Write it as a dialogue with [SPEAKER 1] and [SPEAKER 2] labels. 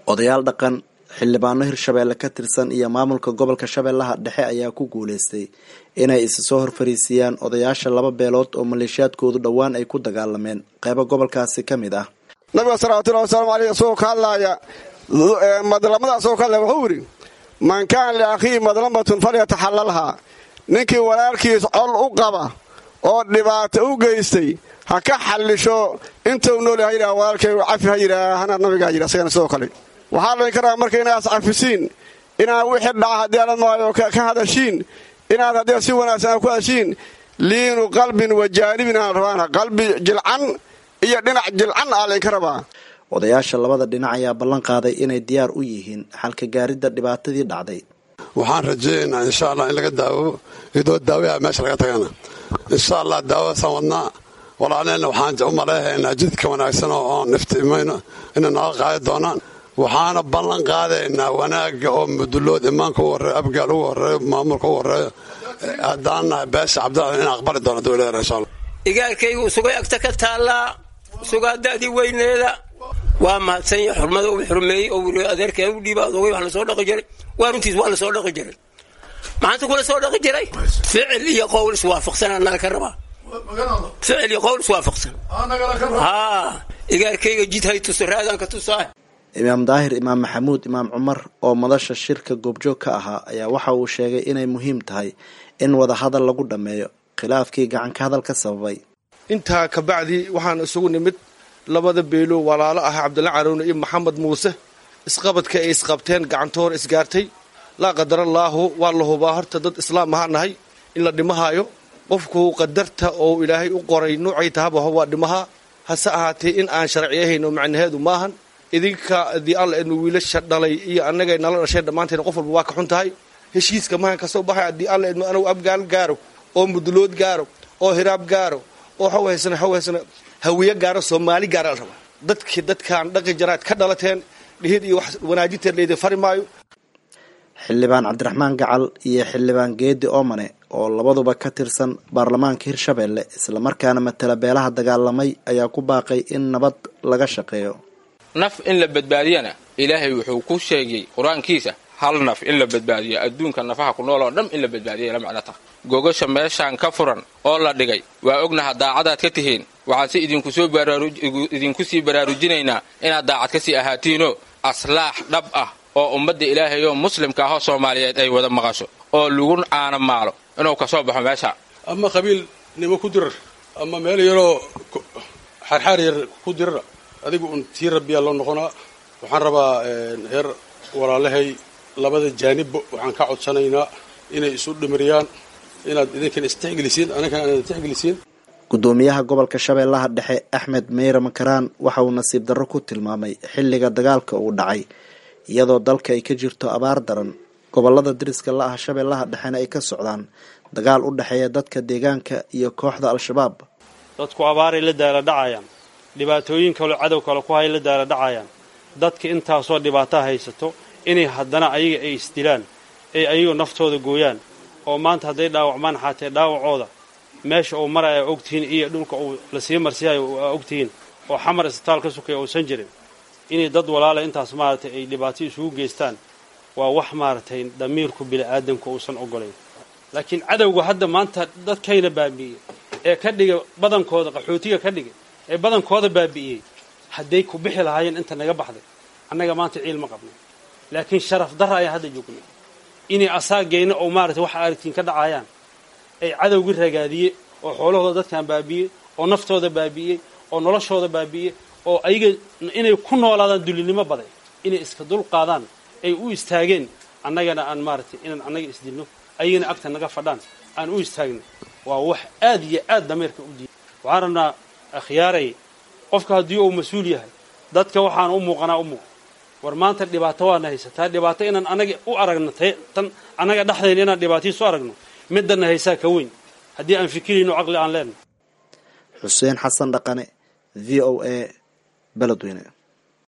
[SPEAKER 1] odayaal dhaqan xildhibaano hirshabeelle ka tirsan iyo maamulka gobolka shabeellaha dhexe ayaa ku guuleystay inay isa soo horfariisiyaan odayaasha laba beelood oo maleeshiyaadkoodu dhowaan ay ku dagaalameen qeybo gobolkaasi ka mid ah
[SPEAKER 2] nabiga salawatullahi wasalaamu aleyh isagoo ka hadlaaya madlamada asagoo ka hadlaya wuxuu yidhi man kaana liakhiihi madlamatun falyataxallalhaa ninkii walaalkiis col u qaba oo dhibaato u geystay ha ka xallisho intuu nool ha yidhaha walaalkay cafi ha yidhaahana nabigaa yidhi asagana sidoo kale waxaa laydin ka rabaa marka inaad iscafisiin inaad wixii dhaca haddii alad maayo ka hadashiin inaad haddii si wanaagsan aad ku hadashiin liinu qalbin wa jaanibin aan rabaana qalbi jilcan iyo dhinac jilcan aa laydinka rabaa
[SPEAKER 1] odayaasha labada dhinac ayaa ballan qaaday inay diyaar u yihiin xalka gaaridda dhibaatadii dhacday
[SPEAKER 3] waxaan rajaynaynaa insha allah in laga daawo iyadoo daawaha meesha laga tagana insha allah daawadaasaan wadnaa walaaleenna waxaan u maleehaynaa jidka wanaagsan oo oon iftiimayno inay naga qaadi doonaan waxaana ballan qaadaynaa wanaagga oo mudulood imaanka u horreeyo abgaal ugu horreeyo maamulka ugu horreeyo haddaan nahay beesha cabdilla in aqbali doono dowladda insha allah
[SPEAKER 4] igaalkaygu sugay agta ka taallaa sugaa da'dii weyneeda waa mahadsan yahay xurmada uu xurmeeyey oo wili adeerkeen u dhiiba adogay wax lasoo dhaqi jiray waa runtiis waa lasoo dhaqi jiray maxaanta kula soo dhaqi jiray ficil iyo qowl iswaafaqsan annaga ka rabaa ficil iyo qowl iswaafaqsan haa igaalkayga jid hay tuso raadaan ka tusaa
[SPEAKER 1] imaam daahir imaam maxamuud imaam cumar oo madasha shirka goobjoog ka ahaa ayaa waxa uu sheegay inay muhiim tahay in wadahadal lagu dhammeeyo khilaafkii gacanka hadal ka sababay
[SPEAKER 5] intaa kabacdi waxaan isugu nimid labada beelo walaalo ah cabdilla caroone iyo maxamed muuse isqabadka ay isqabteen gacantoor isgaartay laa qadarallaahu waa la hubaa horta dad islaam ahaa nahay in la dhimahaayo qofku qadarta oo ilaahay u qoray nuucay tahaba waa dhimahaa hase ahaatee in aan sharciyahayno macnaheedu maahan idinka haddii alla ednu wiilasha dhalay iyo annagay nala dhasheen dhammaanteen qof walba waa ka xun tahay heshiiska mahan kasoo baxay haddii alla ednu anagu abgaal gaaro oo mudulood gaaro oo hiraab gaaro oo xawhaysana xawhaysana hawiye gaaro soomaali gaara la rabaa dadkii dadkaan dhaqi jaraad ka dhalateen dhihid iyo wax wanaajinteed laydin fari maayo
[SPEAKER 1] xildhibaan cabdiraxmaan gacal iyo xildhibaan geedi oomane oo labaduba ka tirsan baarlamaanka hirshabeelle islamarkaana matala beelaha dagaalamay ayaa ku baaqay in nabad laga shaqeeyo
[SPEAKER 6] naf in la badbaadiyana ilaahay wuxuu ku sheegay qur-aankiisa hal naf in la badbaadiyo adduunka nafaha ku nool oo dhan in la badbaadiya la macno taha gogasha meeshaan ka furan oo la dhigay waa ognaha daacadaad ka tihiin waxaan si idinku sii baraarujinaynaa inaad daacad ka sii ahaatiinoo aslaax dhab ah oo ummadda ilaahay oo muslimka ahoo soomaaliyeed ay wada maqasho oo lagu caana maalo inuu ka soo baxo meesha
[SPEAKER 7] ama qabiil nimo ku dirar ama meel yaroo xaarxaar yar ku dirara adigu un tii rabbiyaa loo noqonaa waxaan rabaa heer walaalahay labada jaanibba waxaan ka codsanaynaa inay isu dhimiriyaan inaad idinkan istixgelisiin aninkana inaad istixgelisiin
[SPEAKER 1] gudoomiyaha gobolka shabeellaha dhexe axmed meyre makaraan waxa uu nasiib darro ku tilmaamay xilliga dagaalka uu dhacay iyadoo dalka ay ka jirto abaar daran gobolada dariska la ah shabeellaha dhexena ay ka socdaan dagaal u dhexeeya dadka deegaanka iyo kooxda al-shabaab
[SPEAKER 8] dadku abaaray la daala dhacayaan dhibaatooyin kaloo cadow kale ku hay la daala dhacayaan dadka intaasoo dhibaataa haysato inay haddana ayaga ay isdilaan ay ayagu naftooda gooyaan oo maanta hadday dhaawacmaan xaatee dhaawacooda meesha uu maraya ogtihiin iyo dhulka uu lasii marsiyayo aa ogtihiin oo xamar isbitaal ka sukaya uusan jirin inay dad walaala intaas maaragtay ay dhibaato isugu geystaan waa wax maaragtay damiirku bini'aadamku uusan ogolayn laakiin cadowga hadda maanta dadkayna baabi'iyey ee ka dhigay badankooda qaxootiga ka dhigay ee badankooda baabi'iyey hadday ku bixi lahaayeen inta naga baxday annaga maanta ciil ma qabno laakiin sharaf darra ayaa hadda joognay inay asaageenna oo maaragtay waxa aragtiin ka dhacayaan ay cadowgii ragaadiyey oo xoolahooda dadkan baabi'iyey oo naftooda baabi'iyey oo noloshooda baabi'iyey oo ayaga inay ku noolaadaan dulinimo baday inay iska dul qaadaan ay u istaageen annagana aan maaragtay inaan annaga isdilno ayagana agta naga fadhaan aan u istaagno waa wax aad iyo aad dameerka u diiday waxaan rabnaa akhyaaray qofka haddii uu mas-uul yahay dadka waxaan u muuqanaa u muuq war maanta dhibaato waana haysataa dhibaato inaan anaga u aragno tan annaga dhexdayna inaan dhibaataiisu aragno midana haysaa ka weyn haddii aan fikirayno caqli aan leenahay
[SPEAKER 1] xuseen xasan dhaqane v o a beledweyne